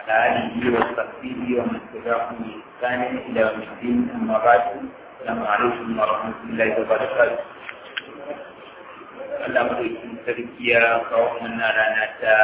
وعلى آله وصحبه ومن تبعهم بإحسان إلى يوم الدين أما بعد السلام عليكم ورحمة الله وبركاته Allah madaukin sarki ya kawo mana rana ta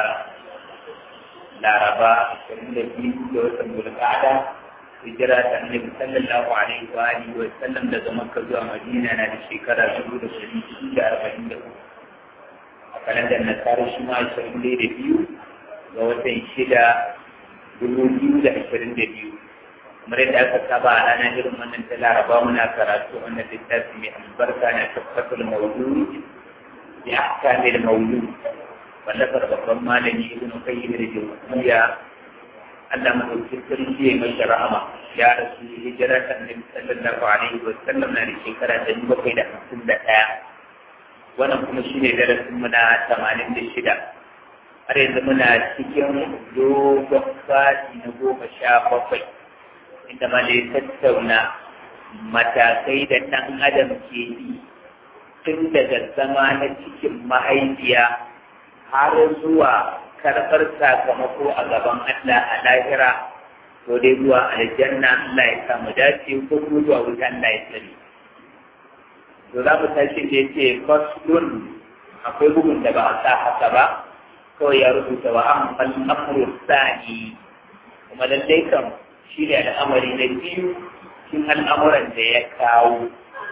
Laraba 22 da watan Zulqa'ada hijira ta Annabi sallallahu alaihi wa alihi wa sallam daga Makka zuwa Madina na da shekara 1443 a kalandar Nasara shi ma 22 ga watan shida dubu biyu da ashirin da biyu kamar yadda aka saba a ranar irin wannan ta laraba muna karatu wannan littafi mai albarka na tabbatar maudu ya ahkamil maudu wallafar babban malami ibn qayyim da jawziya Allah madaukakin sarki ya mai rahama ya rasu hijira ta annabi sallallahu alaihi wa sallam na da shekara ta bakwai da hamsin da ɗaya wannan kuma shine darasin mu na tamanin da shida har yanzu muna cikin dogon fadi na goma sha bakwai inda ma da tattauna matakai da ɗan adam ke yi tun daga zama na cikin mahaifiya har zuwa karɓar sakamako a gaban Allah a lahira ko dai zuwa aljanna Allah ya samu dace ko kuma zuwa wuta Allah ya sani to za mu tashi da yace faslun akwai bugun da ba a sa haka ba kawai ya rubuta wa amfan amru sa'i kuma lallai kam shi ne al'amari na biyu cikin al'amuran da ya kawo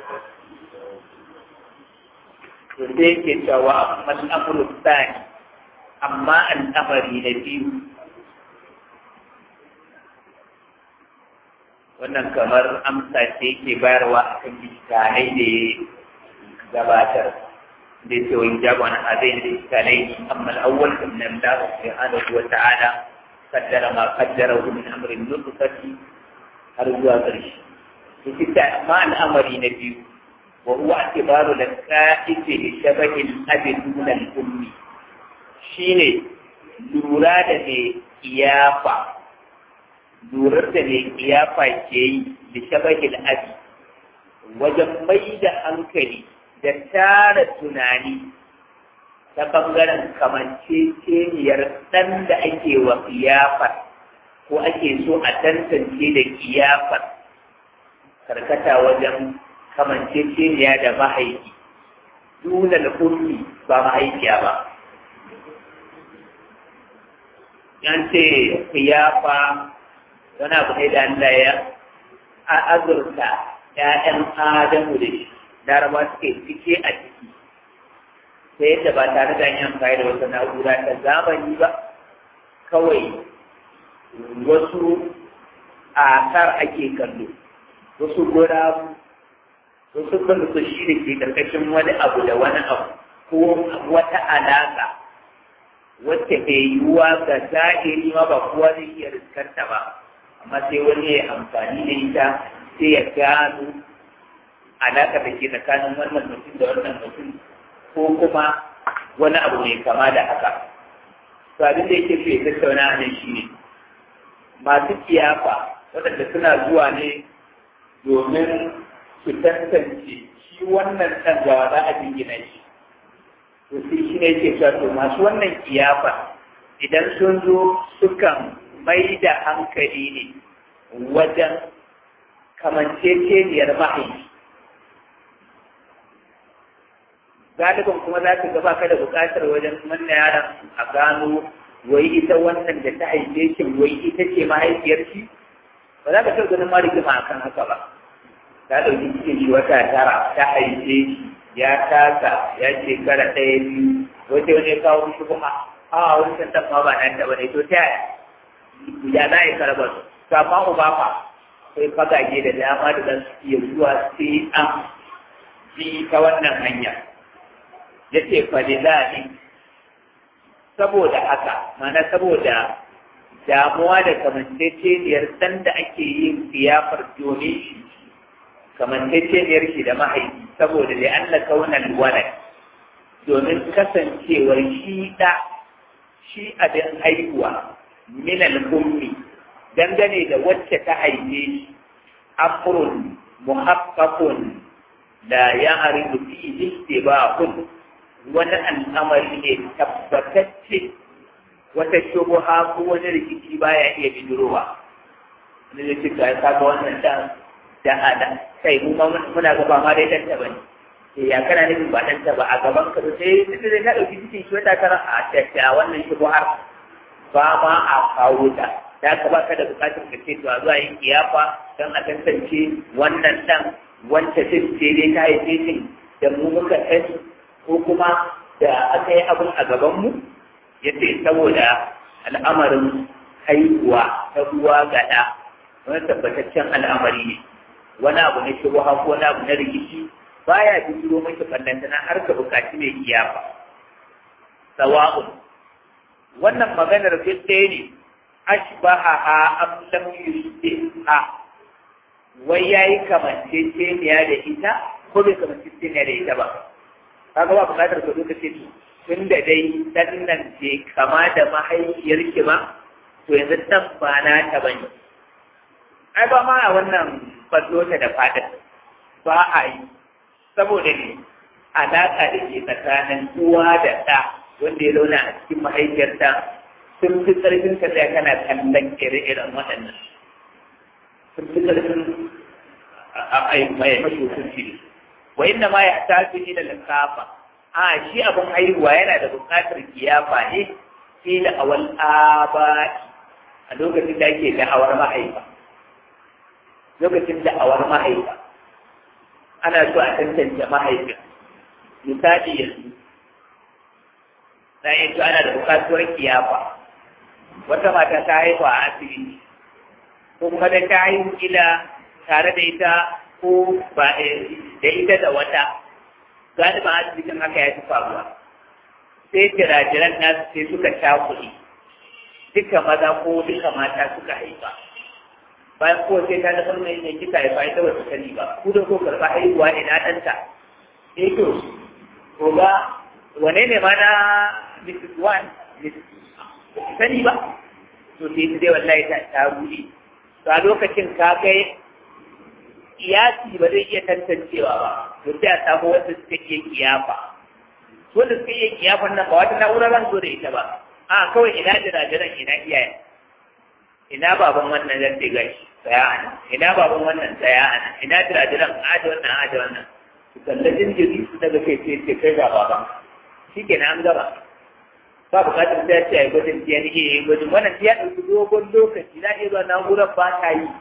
to sai yake cewa wa amfan amru sa'i amma al'amari na biyu wannan kamar amsa ce yake bayarwa a kan biskanai da ya gabatar ليس ويجاب عن هذين الإشكالين أما الأول فإن الله سبحانه وتعالى قدر ما قدره من أمر النطفة أرجو أدرش وستة ما الأمر نبي وهو اعتبار الكائف لشبه الأب دون الأم شيني lura da mai iyafa lurar da mai iyafa ke yi da shabahil abi wajen mai da hankali da tara tunani ta ɓangaren kamanceceniyar ɗan da ake wa kiyafar ko ake so a tantance da kiyafar karkata wajen kamanceceniya da mahaifi duna ummi ba mahaifiya ba yan ce kiyafa wani abu ne da Allah ya azurta ‘ya'yan Adamu da shi laraba suke cike a ciki ta yadda ba tare da yin amfani da wata na'ura ta zamani ba kawai wasu asar ake kallo wasu gurabu wasu kallo shi da ke karkashin wani abu da wani abu ko wata alaƙa wacce bai yiwuwa ga zahiri ma ba kowa zai iya riskarta ba amma sai wani ya amfani da ita sai ya gano alaƙa da ke tsakanin wannan mutum da wannan mutum ko kuma wani abu mai kama da haka. To abin da yake fiye tattauna a nan shi ne, masu kiyafa waɗanda suna zuwa ne domin su tantance shi wannan ɗan gawa za a jingina shi. To sai shi ne yake cewa to masu wannan kiyafa idan sun zo sukan mai da hankali ne wajen kamanceceniyar mahaifi. galiban kuma za ka gaba ka da buƙatar wajen wannan yaron a gano wai ita wannan da ta haife shi wai ita ce mahaifiyar shi ba za ka taɓa ganin ma rigima akan haka ba ta ɗauki cikin shi wata tara ta haife shi ya tasa ya shekara ɗaya biyu wata wani ya kawo shi kuma a wancan ɗan ma ba nan taɓa ne to ta yaya ya za a yi karɓar to amma uba fa sai fagage da dama da za su iya zuwa sai an bi ta wannan hanya ya ce falilani saboda haka mana saboda damuwa da kamanceceniyar san da ake yin fiyafar domin shi kamanceceniyar shi da mahaifi saboda da an kaunan walad domin kasancewar shi da shi abin haihuwa minal ummi dangane da wacce ta haife shi amrun muhaqqaqun la ya'rifu fihi istibahun wani al'amari ne tabbatacce wata shubuha ko wani rikici baya iya bidirowa wani da cika ya kaga wannan dan da ada kai mu ma muna gaba ma dai dan ta bane eh ya kana nufin ba dan ta ba a gaban ka sai duk da ka dauki cikin shi wata tara a tafiya wannan shubuhar ba ma a kawo ta da ka baka da bukatar ka ce to a zuwa yin kiyafa don a tantance wannan dan wanda ce dai ta haife shi da mu muka sani ko kuma da aka yi abin a gabanmu ya ce saboda al'amarin haihuwa ta ruwa gaɗa wani tabbataccen al'amari ne wani abu na shubuha ko wani abu na rikici baya bijiro maki ballantana har ka bukaci mai kiyafa sawa'un wannan maganar fit ɗaya ne ashbaha am lam yusbiha wai yayi kamanceceniya da ita ko bai kamanceceniya da ita ba kaga ba bukatar ka zo ka ce to tun da dai dan nan ce kama da mahaifiyar ki ba to yanzu dan ba na ta bane ai ba ma a wannan fallo ta da fadin ba a yi saboda ne alaƙa da ke tsakanin uwa da ɗa wanda ya zauna a cikin mahaifiyarta sun fi ƙarfin ka tsaya kana kallon ire-iren waɗannan sun fi ƙarfin a mai mashi hukunci wa inna ma ya tafi ila likafa a shi abin haihuwa yana da buƙatar kiyafa ne fi da awal abai a lokacin da ake da'awar mahaifa lokacin da'awar mahaifa ana so a tantance mahaifin misali yanzu na yanzu ana da buƙatuwar kiyafa wata mata ta haihu a asibiti ko kuma da ta haihu ila tare da ita ko ba da ita da wata galiban asibitin haka ya fi faruwa sai jirajiran nasu sai suka sha kuɗi duka maza ko duka mata suka haifa bayan ko sai ta da mai ne kika haifa ita ba su sani ba ku da ko karɓa haihuwa ina ɗanta eh to ko ga wane ne ma na Mrs. One sani ba to sai ta dai wallahi ta ta ruɗe to a lokacin ka kai iyasi ba zai iya tantancewa ba to sai a samu wanda suka iya kiyafa wanda suka iya kiyafan nan ba wata na'ura zan zo da ita ba a kawai ina jira-jiran ina iyaye ina baban wannan zan ce gashi tsaya ana ina baban wannan tsaya ana ina jira-jiran aje wannan aje wannan su kalla jinjiri su daga kai ce ce kai ga baban shi ke an gaba ba bukatar sai ce a yi gwajin DNA ya yi gwajin wannan ya ɗauki dogon lokaci na iya zuwa na'urar ba ta yi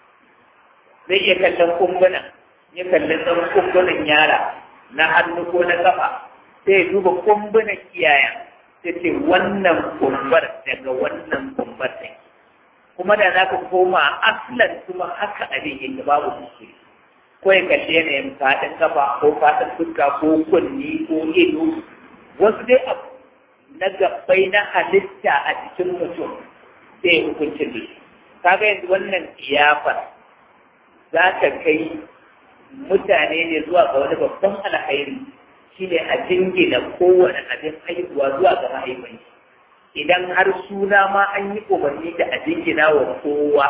zai iya kallon kumbunan ya kalli ɗan kumbunan yara na hannu ko na kafa sai ya duba kumbunan iyayen sai ce wannan kumbar daga wannan kumbar ne kuma da za ka koma aslan kuma haka abin yake babu musu ko ya kalli yanayin faɗin kafa ko faɗin fuska ko kunni ko ido wasu dai abu na gabbai na halitta a cikin mutum sai hukuncin da kaga yanzu wannan iyafar za ta kai mutane ne zuwa ga wani babban alkhairi shine a jingina kowane abin haihuwa zuwa ga mahaifin idan har suna ma an yi umarni da a jingina wa kowa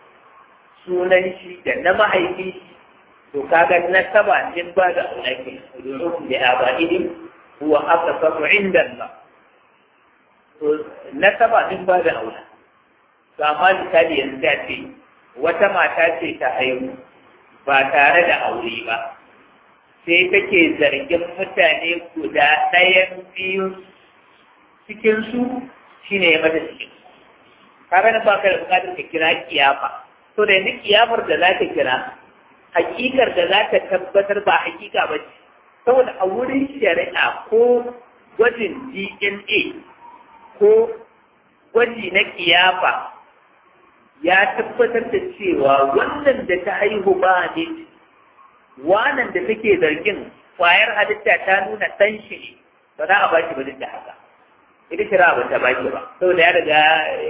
sunan shi da na mahaifi to kaga na saba in ba da aulaki ruhum da aba'ihim huwa aqsatu inda Allah to na saba in ba da aula to amma misali yanzu ta ce wata mata ce ta haihu ba tare da aure ba sai take zargin mutane guda ɗayan biyu cikinsu shi ne ya mata cikin kaga na baka da bukatar ka kira kiyafa to da yanzu kiyafar da za ka kira hakikar da za ka tabbatar ba hakika ba ce saboda a wurin shari'a ko gwajin DNA ko gwaji na kiyafa ya tabbatar da cewa wannan da ta haihu ba ne wannan da take zargin kwayar halitta ta nuna ɗan shi ne ba za a ba shi ba duk da haka ita shira ba ta ba shi ba saboda ya riga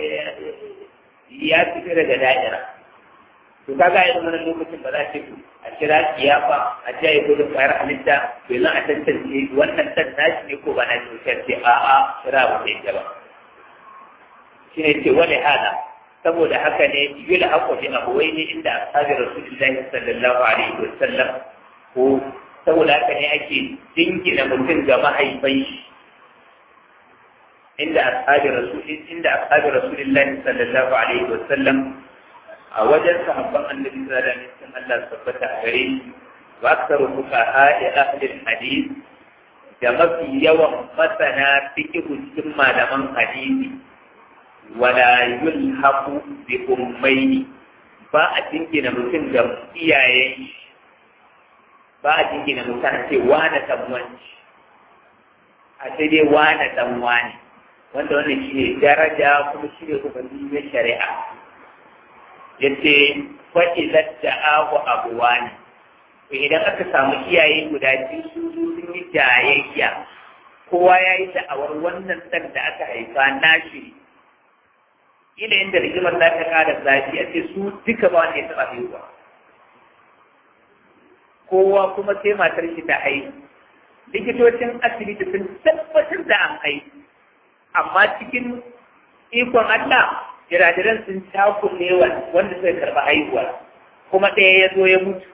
ya fita daga da'ira to kaga irin wannan lokacin ba za ce a kira kiyafa a ji ya gudun kwayar halitta to yanzu a tantance wannan ɗan nashi ne ko ba na shi ce a'a shira ba ta yi ba shi ne ce wani hada saboda haka ne yula haƙo bi abuwai ne inda ashabi rasulullahi sallallahu alaihi wa sallam ko saboda haka ne ake dingina mutum ga mahaifai inda ashabi rasul inda ashabi rasulillahi sallallahu alaihi wa sallam a wajen sahabban annabi sallallahu alaihi wa sallam Allah tabbata a gare shi wa aktaru fuqaha ahli hadith da mafi yawan masana fiqhu cikin malaman hadisi wala yulhaqu bi ummayni ba a jingina mutum da iyayen ba a jingina mutum a ce wane dan wanci a sai dai wane dan wane wanda wannan shi ne daraja kuma shi ne umarni na shari'a yace fa'ilat da abu abuwa ne to idan aka samu iyaye guda biyu su sun yi jayayya kowa ya yi da'awar wannan ɗan da aka haifa nashi ina inda rigimar za ta kada zafi a ce su duka ba wanda ya taɓa haihuwa kowa kuma sai matar shi ta haihu likitocin asibiti sun tabbatar da an haihu amma cikin ikon Allah jirajiran sun takule wanda suka karɓi haihuwa kuma ɗaya ya zo ya mutu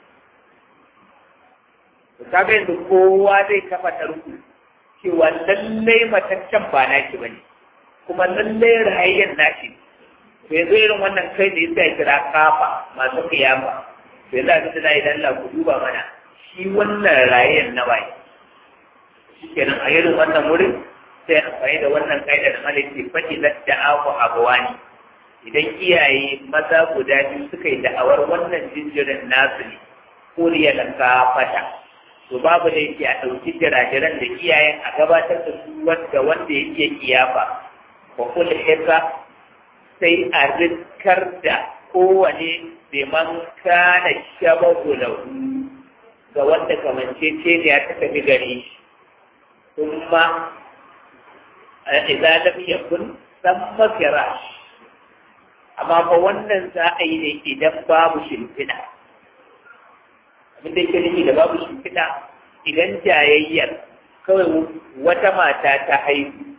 kaga yanzu kowa zai kafa tarku cewa lallai mataccen ba naki bane kuma lallai rayayyen nashi to yanzu irin wannan kai da yasa kira kafa masu kiyama to yanzu abin da za a yi Allah ku duba mana shi wannan rayayyen na bai shikenan a irin wannan wurin sai amfani da wannan kaida da malaki fadi da da'awu abawani idan iyaye maza guda biyu suka yi da'awar wannan jinjirin nasu ne kuriya da kafata to babu da yake a ɗauki jirajiran da iyayen a gabatar da su wanda wanda yake kiyafa wa kul hisa sai a rikkar da kowane bai man kana shabahu lahu ga wanda kamance ce ne ya tafi gare shi kuma idza lam yakun samma firash amma fa wannan za a yi ne idan babu shimfiɗa abin da yake nufi da babu shimfiɗa idan jayayyar kawai wata mata ta haihu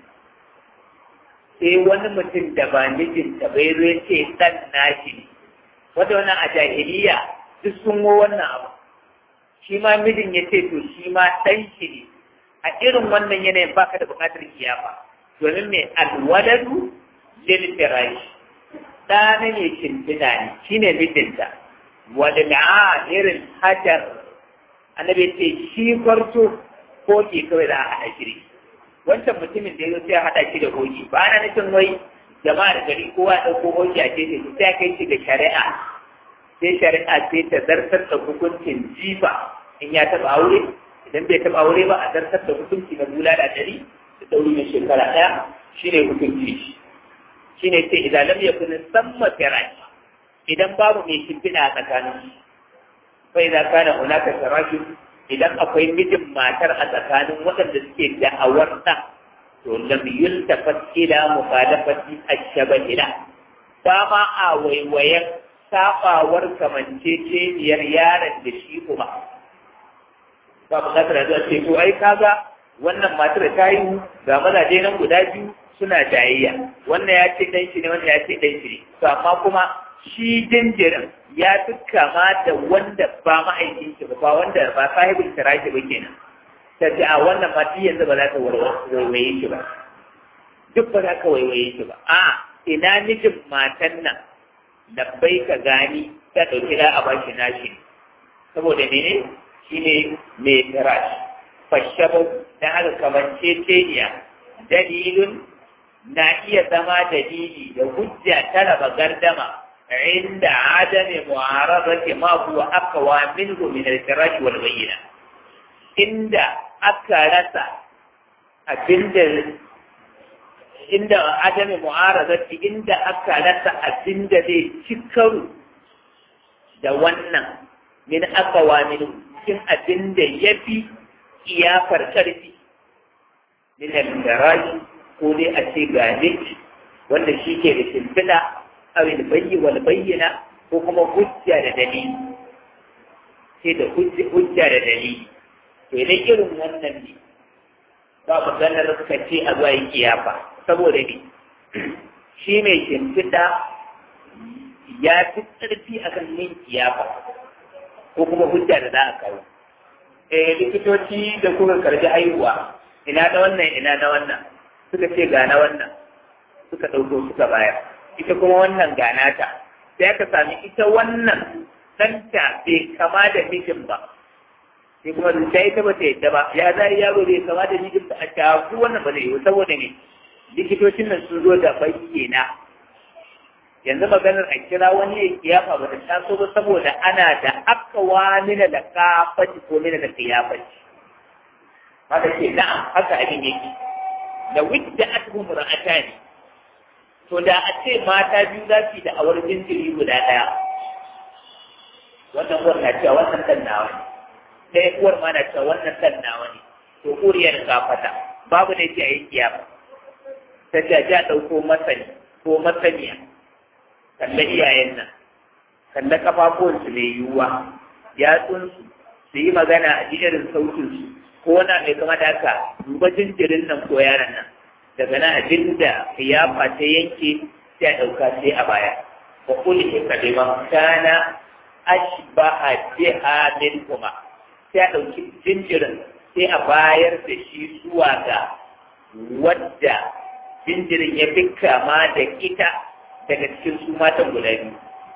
sai wani mutum da ba mijinta bai zo ce ɗan nashi ne wata wannan a jahiliya duk sun wo wannan abu shi ma mijin ya ce to shi ma ɗan shi ne a irin wannan yanayin baka da buƙatar kiyafa domin mai alwaladu lil firash ɗana ne shimfiɗa ne shine mijinta wadda irin hajar annabi ce shi kwarto koki kawai za a haɗa shiri wancan mutumin da ya zo sai a haɗa shi da koki ba na nufin wai jama'ar gari kowa ya ɗauko koki a gefe sai a kai shi ga shari'a sai shari'a sai ta zartar da hukuncin jifa in ya taɓa aure idan bai taɓa aure ba a zartar da hukunci na bula da ɗari da ɗauri na shekara ɗaya shine hukunci shine sai idan lam yakun samma firashi idan babu mai shimfiɗa a tsakanin bai za kana hunaka sarashin idan akwai mijin matar a tsakanin waɗanda suke da'awar ɗa to lam yultafat ila mukhalafati ash-shabahila ba ma a waiwayen sabawar kamanceceniyar yaron da shi kuma ba buƙatar da ce to ai kaga wannan matar ta yi ga mazaje nan guda biyu suna jayayya wannan ya ce dan shi ne wannan ya ce dan shi ne to amma kuma shi jinjirin ya fi kama da wanda ba ma'aikin shi ba wanda ba sahibin kirashi ba kenan ta ce a wannan ma yanzu ba za ka waiwaye shi ba duk ba za ka waiwaye shi ba a ina mijin matan nan labbai ka gani ta ɗauki da a bashi nashi saboda mene shi ne mai kirashi fashabau na haka kamance teniya dalilin na iya zama dalili da hujja ta raba gardama عند عدم معارضة ما هو أقوى منه من الفراش والبينة عند أكلت أبند عند عدم معارضة عند أكلت أبند ذي شكر دوانا من أقوى منه كم أبند يبي إيافر كرفي من الفراش قولي أتيغانيك wanda shi ke da shimfiɗa aw bayyi wal bayyana ko kuma hujja da dalili sai da hujja da dalili to idan irin wannan ne ba maganar ka ce a zuwa yi kiyafa saboda ne shi mai shimfiɗa ya fi ƙarfi a kan yin kiyafa ko kuma hujja da za a kawo eh likitoci da kuka karbi haihuwa ina da wannan ina da wannan suka ce gana wannan suka ɗauko suka bayar ita kuma wannan gana ta sai aka sami ita wannan ɗanta bai kama da mijin ba sai kuma zuciya ita ba ta yadda ba ya zai yaro bai kama da mijin ba a shafu wannan ba zai yi saboda ne likitocin nan sun zo da bayyana yanzu maganar a kira wani ya kiyafa ba ta taso ba saboda ana da akawa mina da kafaci ko mina da kiyafaci haka ce na'am haka abin yake da wadda aka kuma ra'ata ne to da a ce mata biyu za su yi da awar jinjiri guda ɗaya wannan uwar na cewa wannan ɗan nawa ne ɗaya uwar ma na cewa wannan ɗan nawa ne to uriyar kafata babu ne ce a yi kiyafa ta ce a ɗauko masani ko masaniya kalla iyayen nan kalla kafafuwansu mai yiwuwa yatsunsu su yi magana a ji irin sautinsu ko na mai kama da haka duba jinjirin nan ko yaran nan daga nan abin da kiyafa ta yanke sai a ɗauka sai a baya wa kulli kaliman kana ashbaha biha min kuma sai a ɗauki jinjirin sai a bayar da shi zuwa ga wadda jinjirin ya fi kama da ita daga cikin su matan guda biyu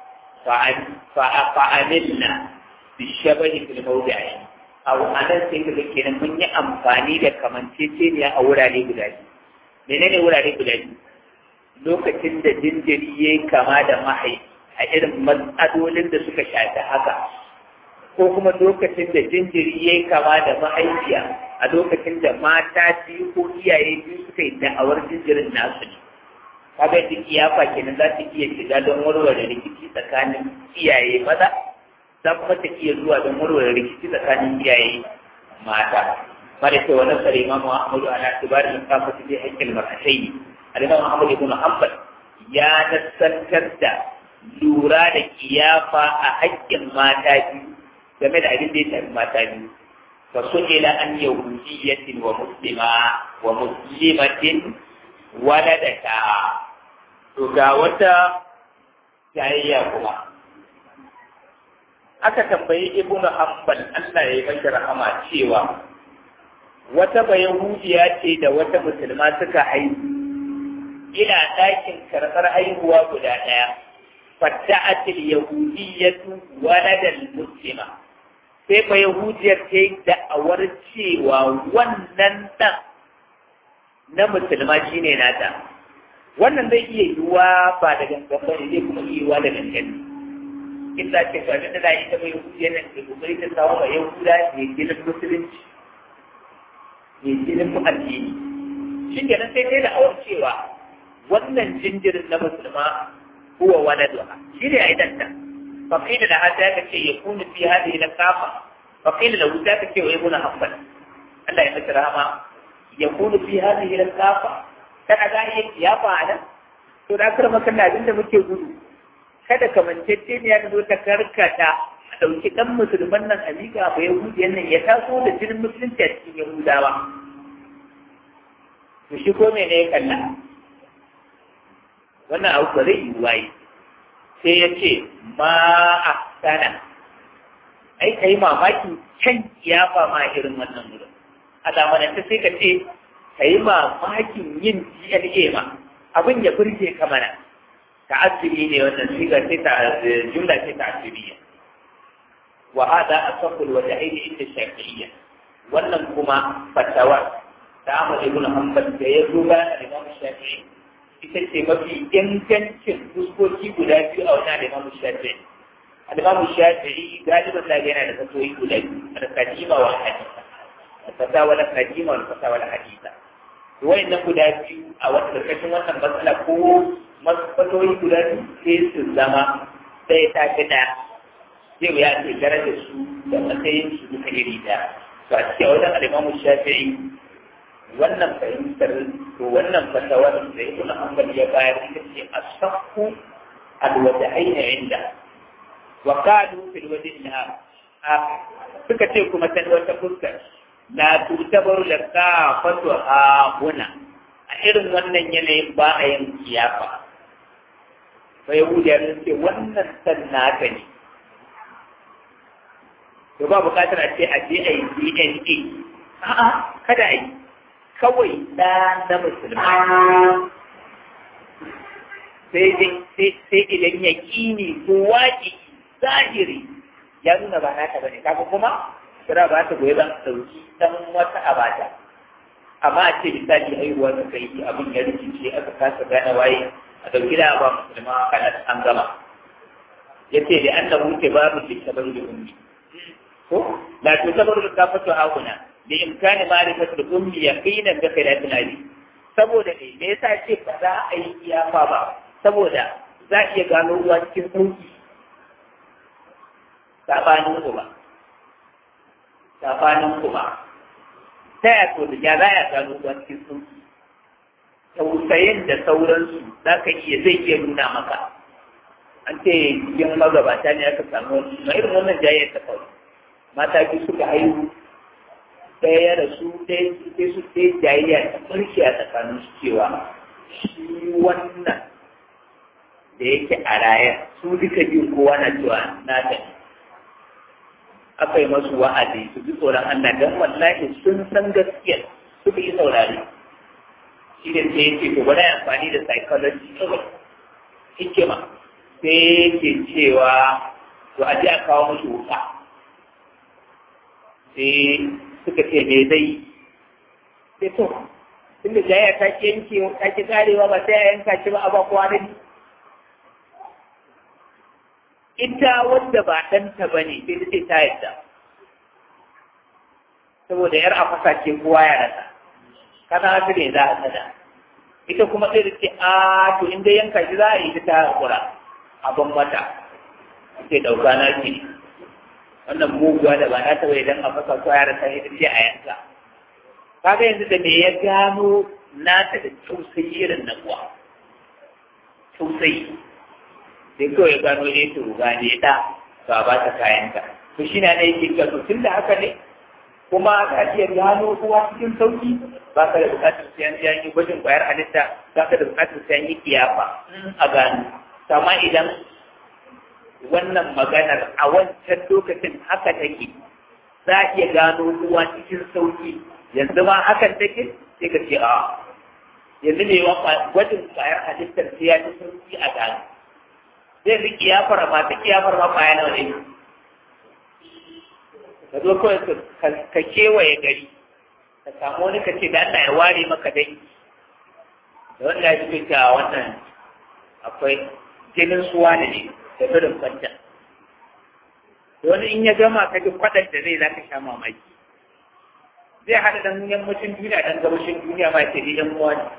fa'amilna bi shabahi fil mawdi'i aw anan sai kaga kenan mun yi amfani da kamanceceniya a wurare guda biyu menene wurare guda biyu lokacin da jinjiri yayi kama da mahai a irin matsalolin da suka shafi haka ko kuma lokacin da jinjiri yayi kama da mahaifiya a lokacin da mata biyu ko iyaye biyu suka yi da'awar jinjirin nasu ne kaga duk iyafa kenan za ta iya shiga don warware rikici tsakanin iyaye maza za kuma ta iya zuwa don warware rikici tsakanin iyaye mata mara ce wani sare imamu ahmadu ala tibarin kafa su zai haƙƙin mar'atai al-imam ahmad ibn hanbal ya nassantar da lura da kiyafa a haƙƙin mata biyu game da abin da ya shafi mata biyu fa su'ila an yahudiyyatin wa muslima wa muslimatin waladata to ga wata jayayya kuma aka tambayi ibnu hanbal Allah ya yi masa rahama cewa wata bayahudiya ce da wata musulma suka haihu ina ɗakin karɓar haihuwa guda ɗaya fatta'atil yahudiyyatu waladal muslima sai bayahudiyar ta yi da'awar cewa wannan ɗan na musulma shine nata wannan zai iya yiwuwa ba da gangan ba ne zai kuma iya yiwuwa da gangan in za ce ga da za ita mai yahudiya nan da kokari ta samu ba yahuda ne ginin musulunci ne ginin addini shi kenan sai dai da awar cewa wannan jinjirin na musulma huwa waladuha shi ne a idanta فقيل لها ذاك يكون في هذه الكافة فقيل له ذاك ويكون حقا الله يمسر ما يكون في هذه الكافة kana za iya kiyafa a nan to da akar makalla abin da muke gudu kada kamancece ne ya zo ta karkata a ɗauki ɗan musulman nan a miƙa ba yahudiyan nan ya taso da jinin musulunci a cikin yahudawa to shi ko mene ya kalla wannan abu ba zai yi waye sai ya ce ma a sana ai kai mamaki can kiyafa ma irin wannan wurin a zamanance sai ka ce ka yi mamakin yin DNA ma abin ya burge ka mana ta asiri ne wannan siga ce ta jumla ce ta asiriya wa hada asaqul wa ta'ini inda shafi'iyya wannan kuma fatawa ta Ahmad ibn Hanbal da ya zo bayan Imam Shafi'i ita ce mafi ingancin fuskoki guda biyu a wannan Imam Shafi'i Imam Shafi'i galiban da yana da fatoyi guda biyu da kadima wa hadisa fatawa la kadima wa fatawa la hadisa nan guda biyu a wata karkashin wannan matsala ko matsaloli guda biyu sai su zama sai ta fi ɗaya zai ya ce darajar su da matsayin su duka iri ɗaya to a cikin wajen alimamu shafi'i wannan fahimtar to wannan fatawar da ibn hanbal ya bayar ita ce asahhu alwajhain inda wa qalu fil wajhi suka ce kuma ta wata fuskar la tutabaru da kafatu a huna a irin wannan yanayin ba a yin kiyafa fa yahudiya sun ce wannan san naka ne to ba bukatar a ce a je a yi DNA a'a kada a yi kawai ɗa na musulmai sai idan ya ƙini ko waƙi zahiri ya nuna ba nata bane kaga kuma kira ba ta goyi ban sauki dan wata abata amma a ce misali haihuwa ta kai abin ya rikice aka kasa gane waye a dauki da ba musulma kana an gama yace da annahu tibaru li tabarru da ummi ko la tutabaru da kafatu hauna bi imkani ma'rifatu da ummi yaqinan bi khilafin ali saboda ne me yasa ce ba za a yi iyafa ba saboda za a iya gano ruwa cikin sauki sabanin uba sabanin uba ta ya to da ya za ya gano ruwa cikin sauki tausayin da sauransu za ka iya zai iya nuna maka an ce yin magabata ne aka samu wani na irin wannan jayyar ta kawai mata biyu suka haihu ɗaya ya rasu ɗaya sai su ɗaya jayayya ta ɓarke a tsakanin su cewa shi wannan da yake a rayar su duka biyu kowa na cewa na ta ne aka yi masu wa'azi su ji tsoron Allah don wallahi sun san gaskiya suka yi saurari shi da sai yake to bari amfani da psychology kawai hikima sai yake cewa to a ji a kawo musu wuka sai suka ce me zai sai to tunda jaya ta ki yanke ta ki karewa ba sai a yanka shi ba a ba kowa da ni ita wanda ba ɗanta ba ne sai ta ce ta yadda saboda yar a fasa ce kowa ya rasa kana su ne za a sada ita kuma sai da ce a to in dai yanka shi za a yi ta hakura a ban mata sai ɗauka na ce wannan muguwa da ba na taɓa idan a fasa kowa ya rasa ita ce a yanka kaga yanzu da me ya gano nata da tausayi irin na kuwa tausayi sai kawai gano ne to ga ne da ba ba ta kayanka to shi na yake ga to tun da haka ne kuma ka iya gano kowa cikin sauki ba ka da bukatar sai an yi gwajin kwayar halitta ba ka da bukatar sai an yi kiyafa a gano amma idan wannan maganar a wancan lokacin haka take za a iya gano kowa cikin sauki yanzu ma hakan take sai ka ce a yanzu ne gwajin kwayar halittar sai ya ci sauki a gano zai fi kiyafar ma ta kiyafar ma kwaya nawa ne ka zo kawai ka kewaye gari ka samu wani ka ce da Allah ya ware maka dai da wanda ya fi ta wannan akwai jinin suwa da ne da gudun kwanta wani in ya gama ka ji kwaɗar da zai za ka sha mamaki zai haɗa dan yammacin duniya dan gabashin duniya ma ce ni dan uwa ne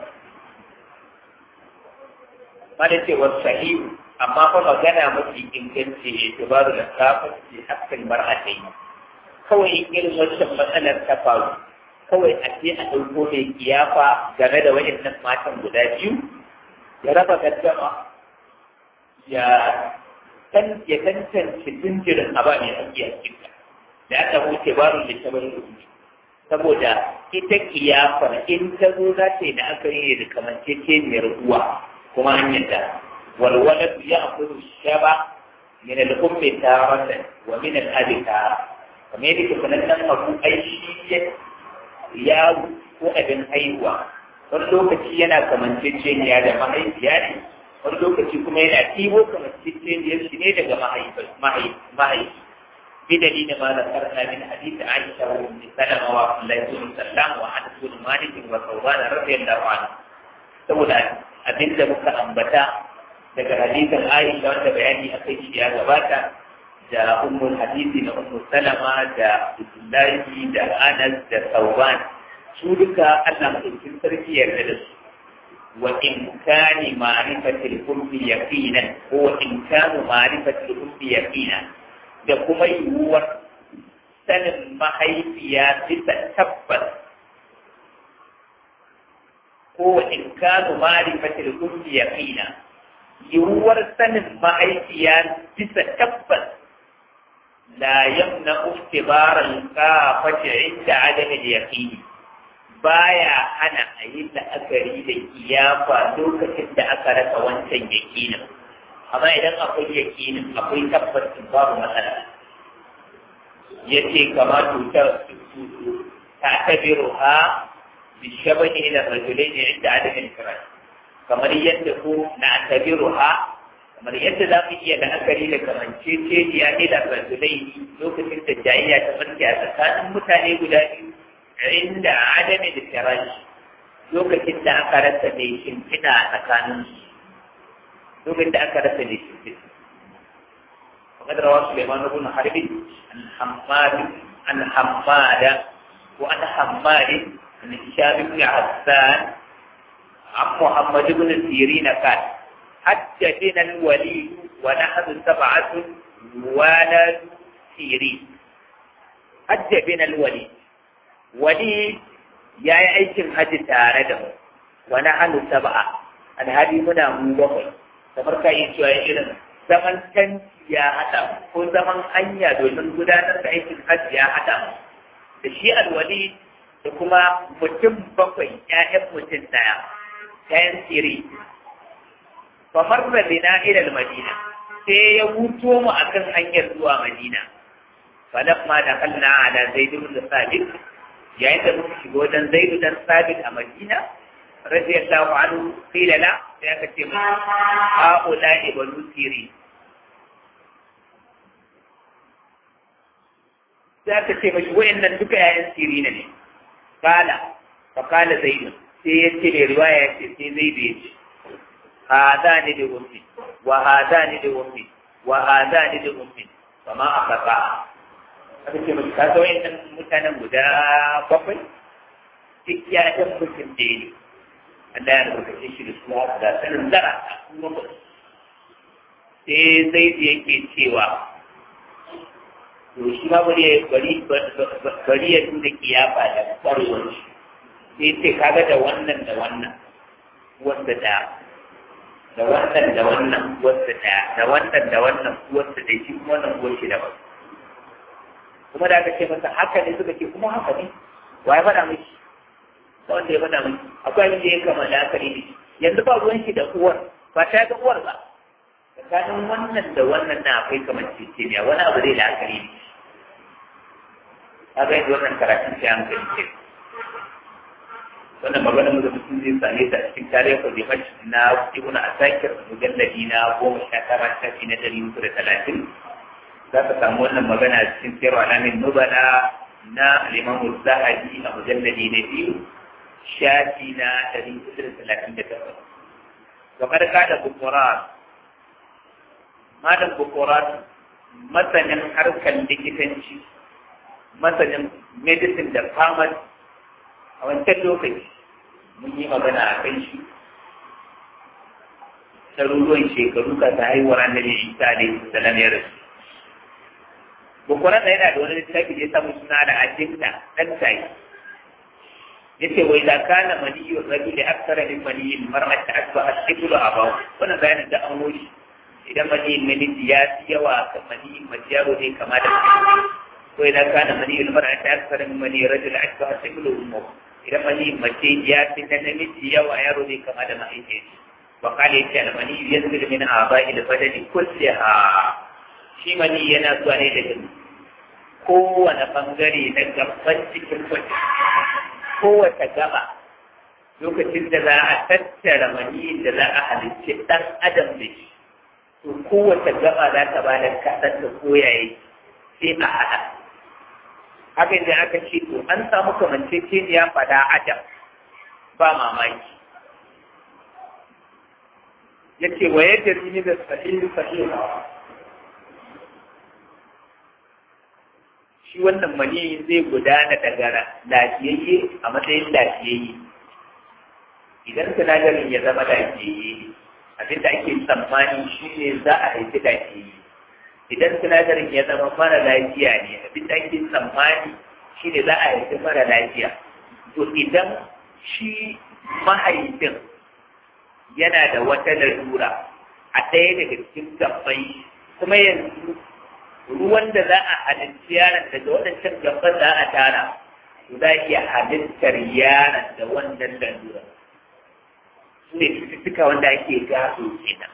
ma da ce wasu sahihu amma fa magana mafi inganci ne tubaru da kafin ce hakkin mar'atai kawai irin wancan matsalar ta faru kawai a ce a ɗauko mai kiyafa game da waɗannan matan guda biyu ya raba gaddama ya san ya tantance jinjirin a ba mai haƙƙi a cikin da aka huce baro da ta bari saboda ita kiyafar in ta zo za ta yi da aka yi da kamanceceniyar uwa kuma an yadda والولد يأخذ الشبع من الأم تارة ومن الأب تارة kamar yadda ke sanannen abu ai shi ya ko abin haihuwa wani lokaci yana kamanceceniya da mahaifiya ne wani lokaci kuma yana tibo kamanceceniyar shi ne daga mahaifi bi dalilin ma da karna min hadisi Aisha wa Ummu Salama wa Abdullahi bin Sallam wa Anas bin Malik wa Thawban radiyallahu anhu saboda abinda muka ambata daga hadisin Aisha wanda bayani a kai shi ya gabata da ummul hadisi na ummu salama da Abdullahi da Anas da Sauban su duka Allah madaukakin sarki yarda da su wa in kani ma'rifatil ummi yaqinan ko wa in kanu ma'rifatil ummi yaqinan da kuma yiwuwar sanin mahaifiya bisa tabbas ko wa in kanu ma'rifatil ummi yaqinan yiwuwar sanin mahaifiya bisa tabbas la yamna iftibaran kafati inda adami yaqini baya hana a yi la'akari da kiyafa lokacin da aka rasa wancan yakinin amma idan akwai yakinin akwai tabbacin babu matsala yace kama tutar ta tabiru ha بالشبه إلى الرجلين عند عدم الفراش kamar yadda ko na tabiruha kamar yadda za mu iya la'akari da kamanceceniya ne da rasulai lokacin da jayayya ta farke a tsakanin mutane guda biyu inda adami da firashi lokacin da aka rasa mai shimfiɗa a tsakanin lokacin da aka rasa mai shimfiɗa وقد روى سليمان بن حرب عن حماد عن حماد وعن حماد عن هشام بن عسان عن محمد بن سيرين قال حدثنا الوليد ونحن سبعة ولد سيرين حدثنا الوليد وليد يا aikin haji tare da mu wani hannu saba'a alhali muna mu bakwai kamar ka yi cewa irin zaman tanti ya haɗa ko zaman hanya domin gudanar da aikin hajji ya haɗa da shi alwali da kuma mutum bakwai ƴaƴan mutum ɗaya ƴaƴan siri famar da bina ilal madina sai ya wuto mu akan hanyar zuwa madina falamma da kalla ala zaidu da sabit yayin da muka shiga wajen zaidu dan sabit a madina radiyallahu anhu qila la sai aka ce mu haula ibnu sirin sai aka ce mashi wa'annan duka yayan sirina ne kala fa kala zaidu sai ya ce mai riwaya ya ce sai zaidu ya ce hada ne da ummi wa hada ne da ummi wa hada ne da ummi fa ma aka ka aka ce mashi ka zo wa'annan mutanen guda bakwai duk yayan mutum da ne Allah ya rubuta shi da su da sanin zara kuma sai zaidu yake cewa to shi ma bari bari bari ya nuna kiyafa da kwarwar shi sai ce kaga da wannan da wannan wanda da da wannan da wannan wanda da da wannan da wannan wanda da shi kuma wannan uwar shi da ba kuma da aka ce masa haka ne suka ce kuma haka ne wa ya faɗa miki ba wanda ya faɗa miki akwai abin da ya kama da aka ne yanzu ba ruwan shi da uwar ba ta ga uwar ba tsakanin wannan da wannan na akwai kamar ceceniya wani abu zai la'akari ne a ga yadda wannan karatun sai an kai ce wannan magana da mutum zai same ta cikin tarihin kwadimash na ibn asakir mujalladi na goma sha tara shafi na dari uku da talatin za ka samu wannan magana cikin sayar alamin nubala na alimamu zahabi a mujalladi na biyu shafi na dari uku da talatin da takwas. Kamar kada bukurar malam bukurat masanin harkar likitanci masanin medicine da pharmacy a wancan lokaci mun yi magana a kan shi ɗaruruwan shekaru ka ta haihuwar annabi isa alaihi salam ya rasu bukurat yana da wani littafi da ya samu suna da ajinta ɗan tayi yace wai da kana maniyyu rajuli akthara min maniyyi mar'ati asba as-siblu abaw wannan bayanin da an wuce idan maniyin namiji ya fi yawa kan maniyin mace yaro ne kama da mace ko idan kana maniyin mara ta akthara min maniyyi rajuli asba as-siblu ummu idan maniyin mace ya fi na namiji yawa yaro ne kama da mahaifiyarsa wa qala yace al-maniyyu yanzilu min aba'i al-badani kulliha shi mani yana zuwa ne daga kowane bangare na gaban cikin mutum kowace gaba lokacin da za a tattara maniyin da za a halicci ɗan adam da shi to kowace gaba za ta ba da kasar da koyaye sai a haɗa haka da aka ce to an samu kamanceceniya fada adam ba mamaki ya ce wa yadda ni da sahihi sahihi shi wannan mani zai gudana daga lafiyayye a matsayin lafiyayye idan sinadarin ya zama lafiyayye abinda ake tsammani shi ne za a haifi lafiyayye idan sinadarin ya zama mara lafiya ne abinda ake tsammani shi ne za a haifi mara lafiya to idan shi mahaifin yana da wata lalura a ɗaya daga cikin gabbai kuma yanzu ruwan da za a halitta yaron daga waɗancan gaban za a tara to za a iya halittar yaron da wannan lalura su ne cututtuka wanda ake gado kenan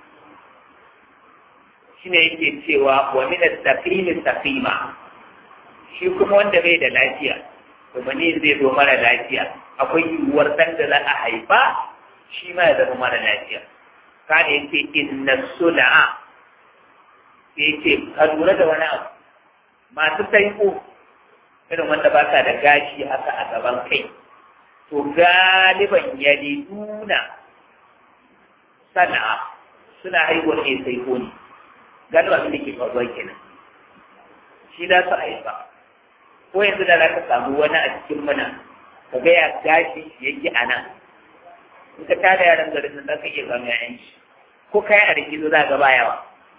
shi ne yake cewa wa min as-saqimi saqima shi kuma wanda bai da lafiya to mani zai zo mara lafiya akwai yiwuwar ɗan da za a haifa shi ma ya zama mara lafiya kada ya ce inna sula'a sai ya ce ka lura da wani abu masu saiko irin wanda ba sa da gashi haka a gaban kai to galiban yaliduna sana'a suna haihuwar ne saiko ne galiba su da ke faruwa kenan shi za su haifa ko yanzu da za ka samu wani a cikin mana ka ga ya gashi yake a nan in ka tada yaran garin nan za ka iya zama yayan shi ko kayan a rikizo za ka ba yawa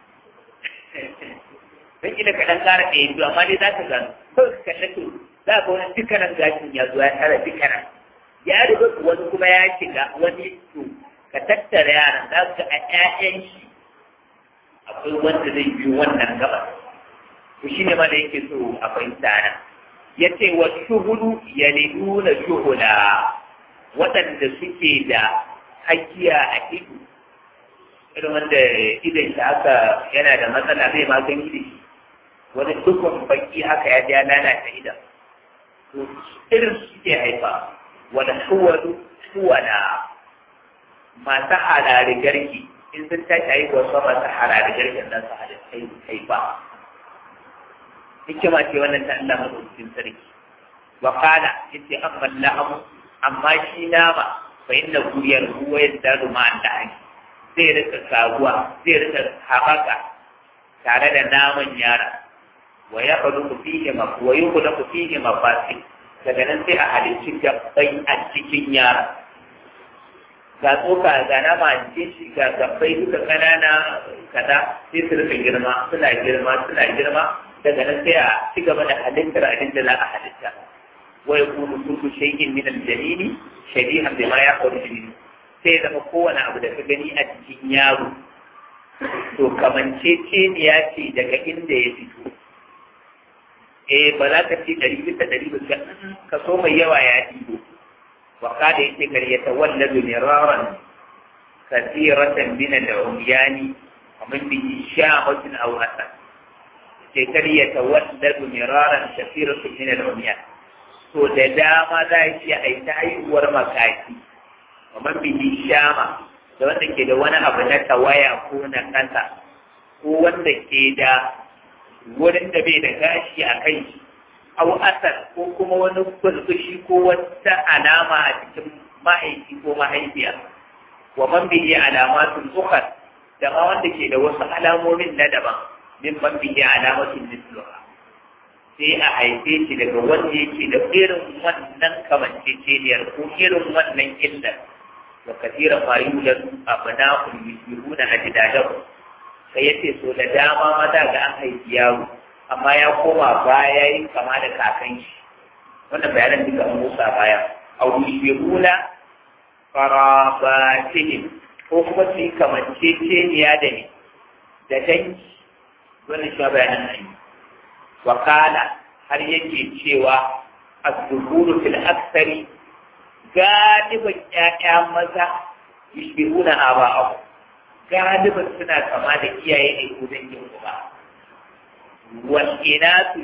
don kila ka dan ƙara ɗaya biyu amma dai za ka gano kawai ka kalle to za ka wani dukkanin gashin ya zo ya tara dukkanin ya riga wani kuma ya shiga wani to ka tattara yaran za ka a ƴaƴan shi akwai wanda zai biyo wannan gaba to shi ne ma da yake so a fahimta nan ya ce wa shuhudu ya nuna shuhuda waɗanda suke da hakiya a ido irin wanda idan shi haka yana da matsala zai magani da shi wani dukkan baki haka ya ja lalata idan to irin su suke haifa wani shuwadu shuwada masu halari garki in sun tashi haihuwa su masu halari garkin nan su haifa hikima ce wannan ta Allah madaukakin sarki wa qala yace amma la'amu amma shi nama fa inna guriyar ruwa yadda ma da haki zai rika kaguwa zai rika haɓaka tare da naman yara wa ya faɗu ku fihe ma wa yi ku ku fihe ma fasi daga nan sai a halicci gabbai a cikin yara ga tsoka ga nama a cikin shi ga gabbai duka ƙanana kaza sai su rika girma suna girma suna girma daga nan sai a ci gaba da halittar abin da za a halitta wa yakunu kullu shay'in min al-jalili shabihan bima yakhruju minhu sai zama kowane abu da ka gani a cikin yaro to kamanceceniya ce daga inda ya fito eh ba za ka ce ɗari bisa ɗari bisa kaso mai yawa ya ɗigo wa kada yake karyata walladu miraran kasiratan min al-umyani wa min bihi sha'atun aw hasan sai karyata walladu miraran kasiratan min al-umyani to da dama za a iya aita haihuwar makaki kamar bihi shama da wanda ke da wani abu na tawaya ko na kasa ko wanda ke da wurin da bai da gashi a kai au asar ko kuma wani kulkushi ko wata alama a cikin mahaifi ko mahaifiya wa man bihi alamatun ukhar da ma wanda ke da wasu alamomin na daban min man bihi alamatun misluha sai a haife shi daga wanda yake da irin wannan kamanceceniyar ko irin wannan illar wa kasira ma yulad abna'un yusbihuna ajdadahu sai yace so da dama maza ga an haifi yaro amma ya koma baya yin kama da kakan shi wannan bayanan duka an musa baya aw yusbihuna qarabatihim ko kuma su yi kamanceceniya da ni da dangi wannan shi bayanan nan wakala har yake cewa az-zuhuru fil aksari galiban ƴaƴa maza yushbihuna aba'ahu galiban suna kama da iyaye ne ko dangin uba wal inatu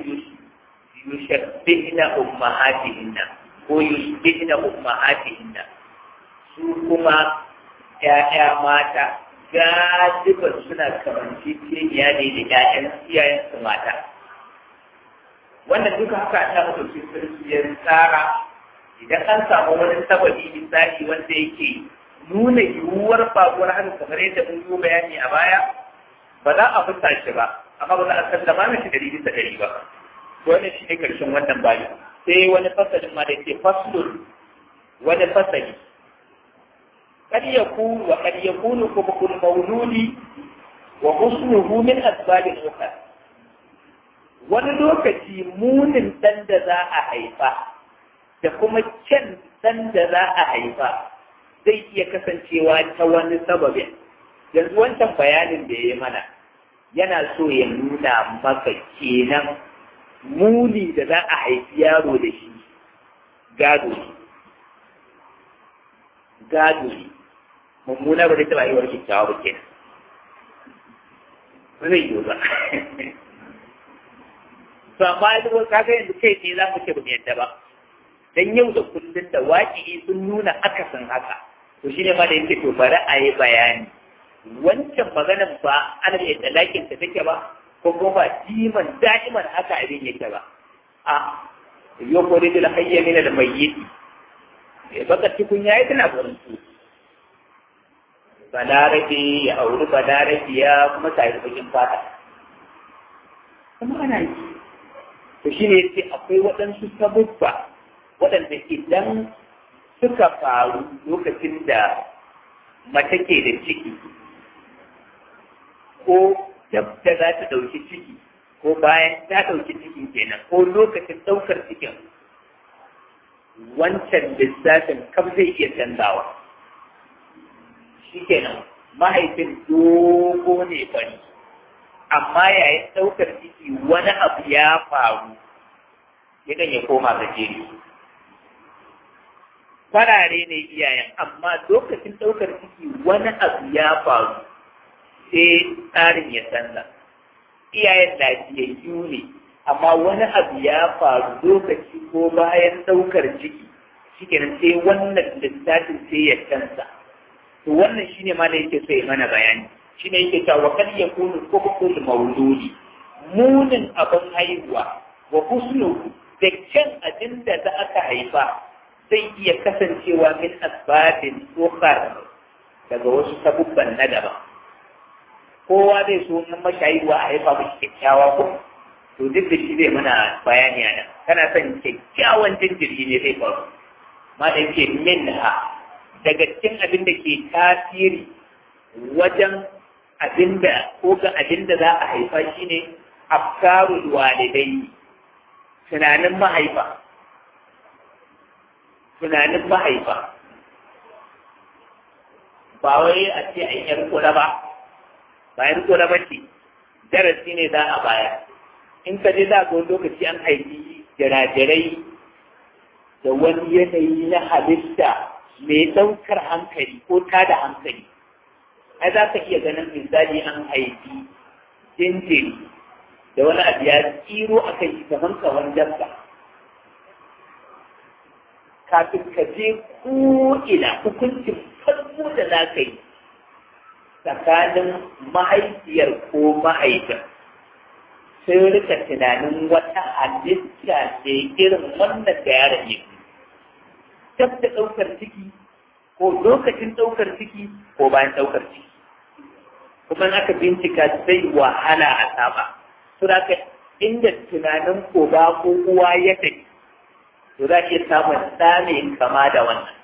yushabbihna ummahatihinna ko yushbihna ummahatihinna su kuma ƴaƴa mata galiban suna kamanceceniya ne da ƴaƴan iyayensu mata wannan duka haka ta mutu sarki ya tsara idan an samu wani sababi misali wanda yake nuna yiwuwar faruwar haka kamar yadda mun yi bayani a baya ba za a fusa shi ba amma ba za a sallama mishi dari bisa dari ba wannan shi ne karshen wannan bayan sai wani fasalin ma da ke faslun wani fasali kad yakunu wa kad yakunu kubul mawludi wa husnuhu min asbabil ukhra wani lokaci munin ɗan da za a haifa da kuma kyan ɗan da za a haifa zai iya kasancewa ta wani sababin yanzu wancan bayanin da ya yi mana yana so ya nuna maka kenan muni da za a haifi yaro da shi gado ne gado ne mummuna ba zai taɓa yi wa kyakkyawa ba kenan ba zai yi ba to amma yanzu kaga yanzu kai ne za mu ce ba mu yadda ba dan yau da kullun da waƙi sun nuna akasin haka to shine ma da yake to bari a yi bayani wancan maganar ba ana da talakin ta take ba ko kuma ba diman da'iman haka abin yake ba a yau ko da hayya min da mayyiti baka cikin yayi tana gurin su balarabe ya auri balarabe ya kuma ta yi bakin fata kuma ana yi to shi ne yace akwai waɗansu sabubba waɗanda idan suka faru lokacin da mace ke da ciki ko dab da za ta ɗauki ciki ko bayan ta ɗauki cikin kenan ko lokacin ɗaukar cikin wancan lissafin kam zai iya canzawa shi kenan mahaifin dogo ne bari amma yayin ɗaukar ciki wani abu ya faru yakan ya koma gajeri farare ne iyayen amma lokacin ɗaukar ciki wani abu ya faru sai tsarin ya canza iyayen lafiyayyu ne amma wani abu ya faru lokaci ko bayan ɗaukar ciki shikenan sai wannan lissafin sai ya canza to wannan shine ma da yake so ya mana bayani shine yake cewa wa kad yakunu kubul mawludi munin abin haihuwa wa husnu da kyan abin da za aka haifa zai iya kasancewa min asbabin ukhar daga wasu sabubban na daban kowa zai so nan mashayarwa a haifa mashi kyakkyawa ko to duk da shi zai mana bayani a nan kana son kyakkyawan jinjiri ne zai faru ma da yake min ha daga cikin abin da ke tasiri wajen abin da ko ga abin da za a haifa shine afkarul walidai tunanin mahaifa tunanin mahaifa ba wai a ce an yar kula ba bayan kula ba ce darasi ne za a baya in ka je za ga wani lokaci an haifi jirajirai da wani yanayi na halitta mai ɗaukar hankali ko tada hankali ai za ka iya ganin misali an haifi jinjiri da wani abu ya tsiro a kai kamar kawan dabba kafin ka je ko'ina hukuncin farko da za ka yi tsakanin mahaifiyar ko mahaifin sai rika tunanin wata halitta ce irin wannan da yaron ya dab da ɗaukar ciki ko lokacin ɗaukar ciki ko bayan ɗaukar ciki kuma aka bincika sai wahala a saba to da inda tunanin ko ba ko uwa ya tafi to za iya samun ɗa mai kama da wannan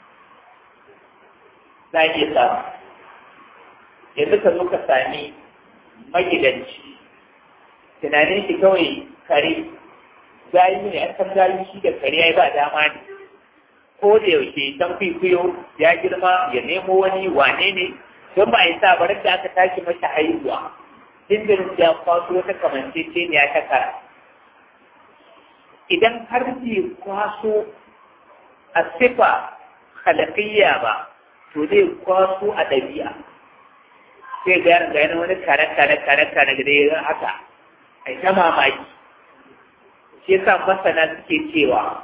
za iya samu yanzu ka zo ka sami magidanci tunanin shi kawai kare gayi ne an san gayi shi da kare ya ba dama ne ko da yaushe dan kwikwiyo ya girma ya nemo wani wane ne don ba ya sa barar da aka tashi masa haihuwa jinjirin ya kwaso wata kamanceceniya ta kara idan har bai kwaso a sifa halakiyya ba to zai kwaso a ɗabi'a sai ga yaran gani wani kare kare kare kare da ya haka ai ta mamaki shi yasa masana suke cewa